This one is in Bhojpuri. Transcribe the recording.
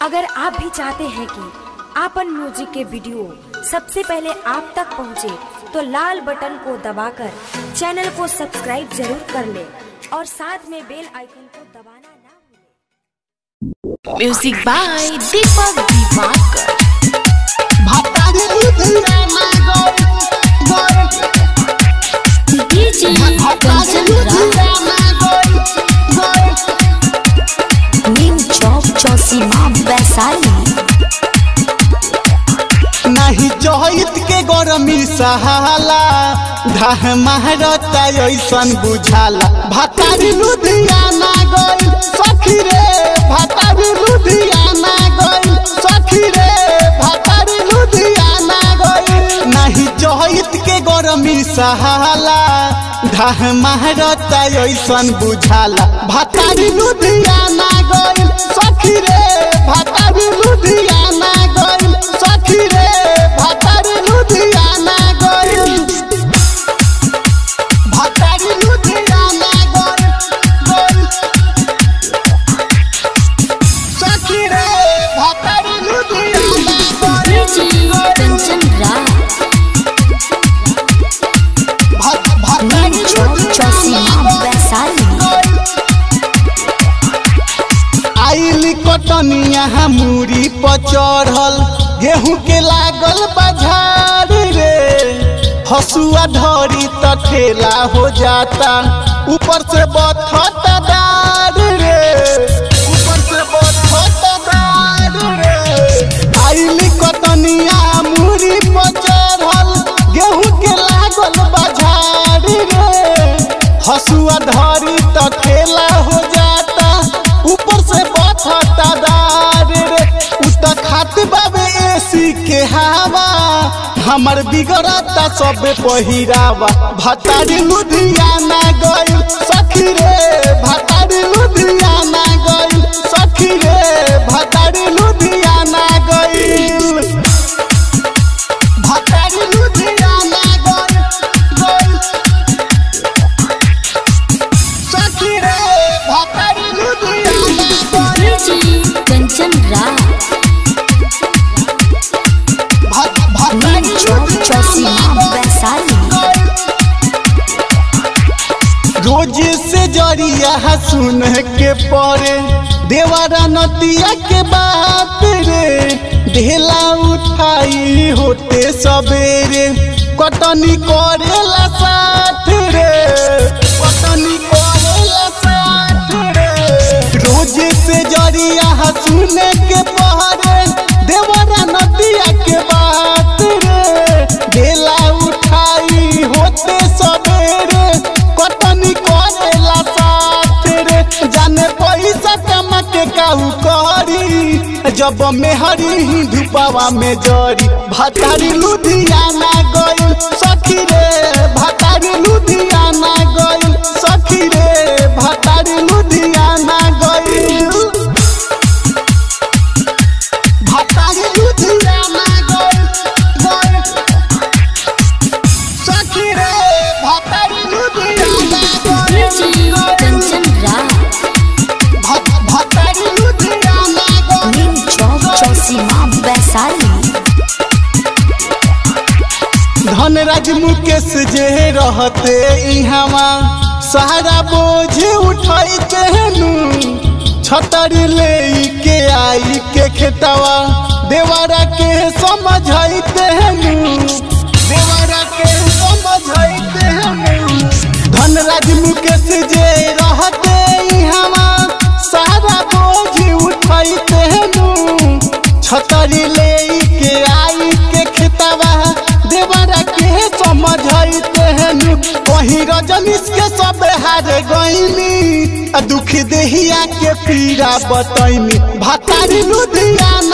अगर आप भी चाहते हैं कि आपन म्यूजिक के वीडियो सबसे पहले आप तक पहुंचे, तो लाल बटन को दबाकर चैनल को सब्सक्राइब जरूर कर ले और साथ में बेल आइकन को दबाना ना भूलें। म्यूजिक बाय दीपक दिवाकर भातारी लुधिया में गोल गोल डीजे भातारी कंचन राज लुधिया में गोल गोल न्यू चौक चौसीमा वैशाली नहीं चहित के गरमी सहाला धाह महारता ऐसन बुझाला भातारी लुधियाना गइल सखी रे भातारी लुधियाना गइल सखी रे भातारी लुधियाना गइल नहीं चहित के गरमी सहाला धाह महारता ऐसन बुझाला भातारी लुधियाना गइल सखी रे भातारी लुधियाना गइल सखी रे भातारी लुधियाना गइल भातारी लुधियाना गइल गइल सखी रे भातारी लुधियाना गइल डीजे कंचन राज भा- भातारी न्यू चौक चौसीमा वैशाली आइली कटनिया मूरी पर चढ़ल गेहूं के लागल बाजार रे हसुआ धरी त ठेला हो जाता ऊपर से बथता दार रे ऊपर से बथता दार रे आइली कटनिया मूरी पर चढ़ल गेहूं के लागल बाजार रे हसुआ धरी त ठेला हो जाता ऊपर से बथता दार रे उ त खात बाबे एसी के हवा हमर बिगड़ता सब पहिरावा भतारी लुधियाना गइल सखी रे भतारी लुधियाना गइल सखी रे भतारी लुधियाना गइल भतारी लुधियाना गइल गइल सखी रे भातारी लुधियाना गइल डीजे कंचन राज भात भातारी न्यू चौक चौसीमा वैशाली रोज से जरिया सुन के पड़े देवारा नतिया के बात रे ढेला उठाई होते सवेरे कटनी करेला साथ रे कटनी करेला साथ रे रोज से जरिया सुन के पहरे देवारा नतिया के बात रे ढेला उठाई होते सवेरे कटनी करेला साथ रे जाने पैसा कमा के काहू करी जब मेहरी ही धुपावा में जरी भातारी लुधियाना गइल सखी रे भातारी लुधियाना गइल सखी रे भातारी लुधियाना गइल भातारी लुधियाना गइल गइल सखी रे भातारी लुधियाना डीजे गइल कंचन राज भा- भातारी लुधियाना गइल न्यू चौक चौसीमा वैशाली धनराज मुकेश जे रहते इहवा सारा बोझ उठाइते नु छतरी ले के आई के खेतवा देवारा के समझाइते नु देवारा के समझाइते नु धनराज मुकेश जे रहते इहवा सारा बोझ उठाइते नु छतरी ले के आई के खेतवा देवरा के समझाइते हनु कहीं रजनीश के सब हार गईनी आ दुख देहिया के पीरा बतैनी भातारी लुधियाना